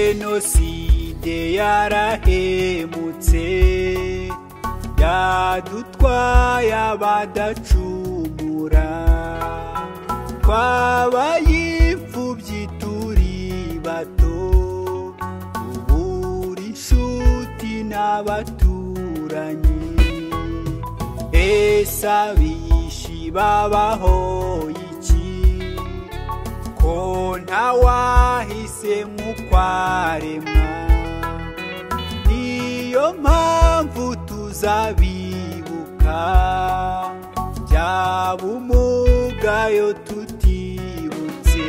jenoside yarahemutse yadutwaye abadacumura twabaye imfubyi turi bato ubura inshuti n'abaturanyi ese abishi babaho iki ko ntawahise nk'ukwaremwa niyo mpamvu tuzabibuka byaba umugayo tutibutse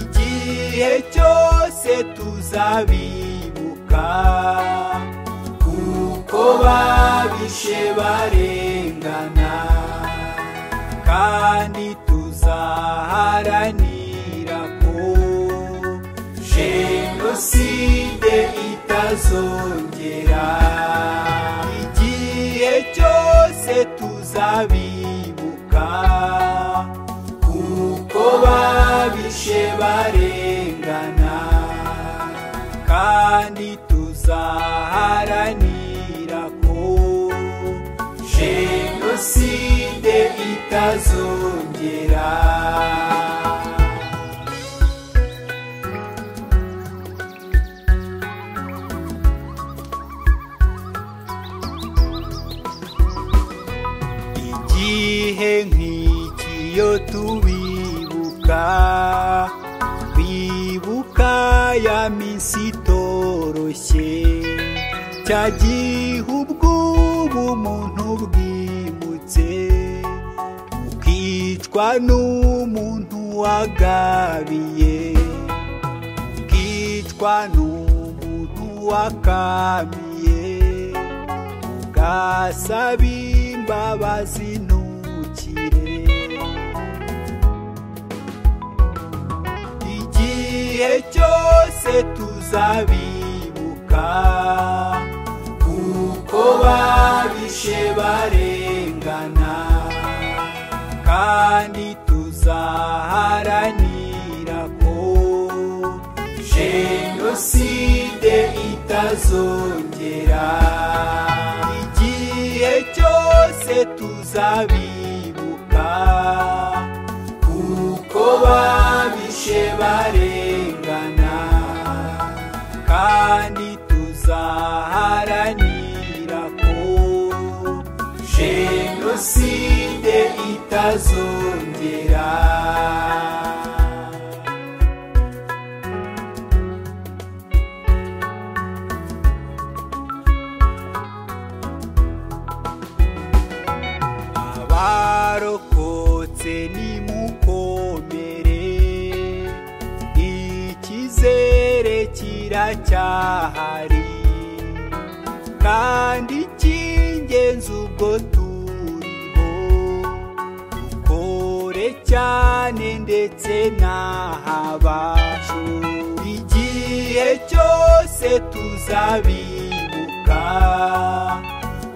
igihe cyose tuzabibuka kuko babishe barengana kandi tuzaharanira ko jenoside itazongera igihe cyose tuzabibuka kuko babishe barengana kandi tuzaharanira ko jenoside itazongera igihe nk'iki iyo tubibuka bibuka ya minsi itoroshye cya gihe ubw'ubu umuntu bwimutse ukicwa n'umuntu wagabiye ukicwa n'umuntu wakamiye ugasaba imbabazi ntukire igihe cyose tuzabibuka kuko babishe barengana kandi tuzaharanira ko jenoside itazongera igihe cyose tuzabibuka kuko babishe barengana kandi tuzaharanira ko jenoside itazongera abarokotse nimukomere ikizere kiracyahari kandi icy'ingenzi ubwo turiho dukore cyane ndetse n'ahabashu igihe cyose tuzabibuka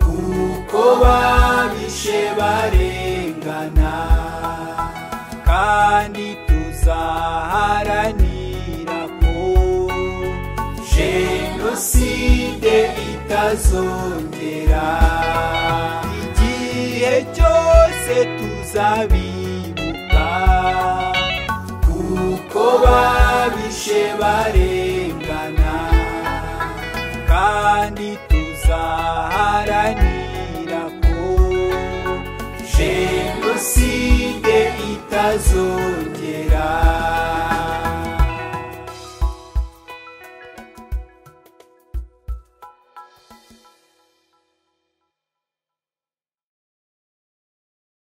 kuko babishe barengana kandi tuzaharanira ko jenoside itazongera igihe cyose tuzabibuka kuko babishe barengana kandi tuzaharanira ko jenoside itazongera